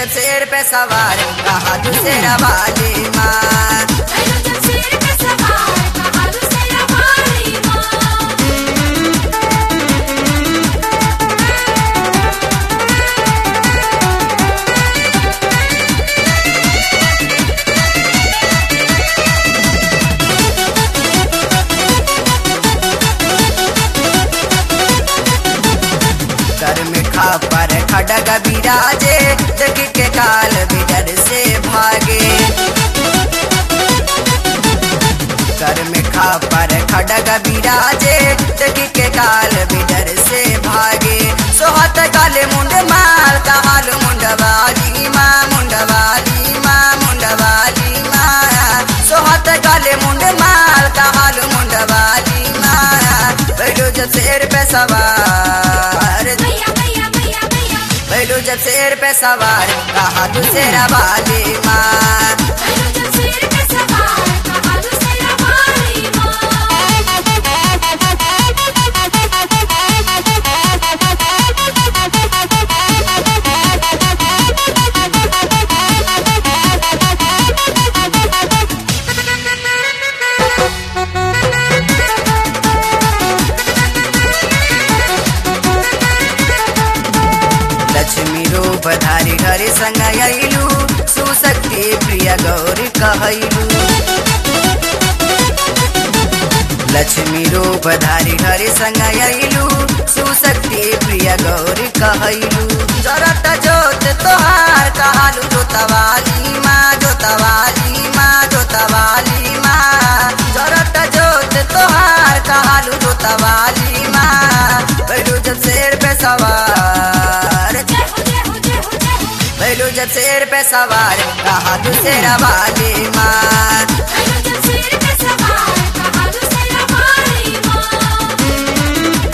जब शेर पे सवार कहा दूसरा वाली माँ भैलो जब शेर पे सवार कहा दूसरा वाली माँ कर में खा पर खडग बिराजे जग के काल बिडर से भागे कर में खा पर खडग बिराजे जग के काल बिडर से भागे सोहत काले मुंड माल काल मुंडवाली माँ मुंडवाली माँ मुंडवाली माँ सोहत काले मुंड माल काल मुंडवाली माँ बैठो जब शेर पे सवार भैया भैया भैया भैया बैठो जब शेर पे सवार कहा दूसरा वाली माँ भैलो जब शेर पे सवार कहा दूसरा वाली लक्ष्मी रूप धारी हरि संग अइलू सुशक्ति प्रिय गौरी कहलू लक्ष्मी रूप धारी हरि संग अइलू सुशक्ति प्रिय गौरी कहलू जरत जोत तोहार कहलू जोतवाली माँ जोतवाली माँ जोतवाली माँ जरत जोत तोहार कहलू जोतवाली माँ बैठू जब शेर पे सवार जय हो जय हो जय हो जय हो बैठू जब शेर पे सवार कहा दूसरा वाली माँ भैलो जब शेर पे सवार कहा दूसरा वाली माँ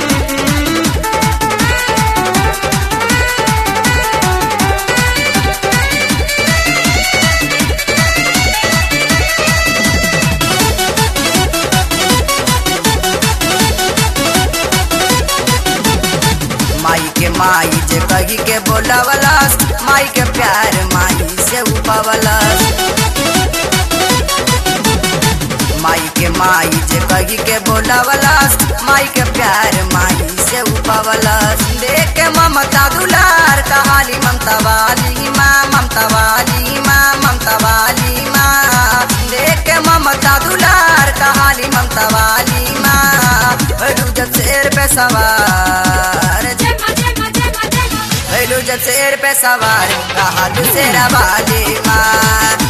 माई के माई जे कही के बोलावलस माई के प्यार माई से उपवलस माई के माई जे कही के बोलावलस माई के प्यार माई से उपवलस देख के ममता दुलार कहाली ममता वाली माँ ममता वाली माँ ममता वाली माँ देख के ममता दुलार कहाली ममता वाली माँ भैरू जब शेर पे सवार जय माँ जय माँ जय माँ जय माँ भैलू जब शेर पे सवार कहा दूसरा वाली माँ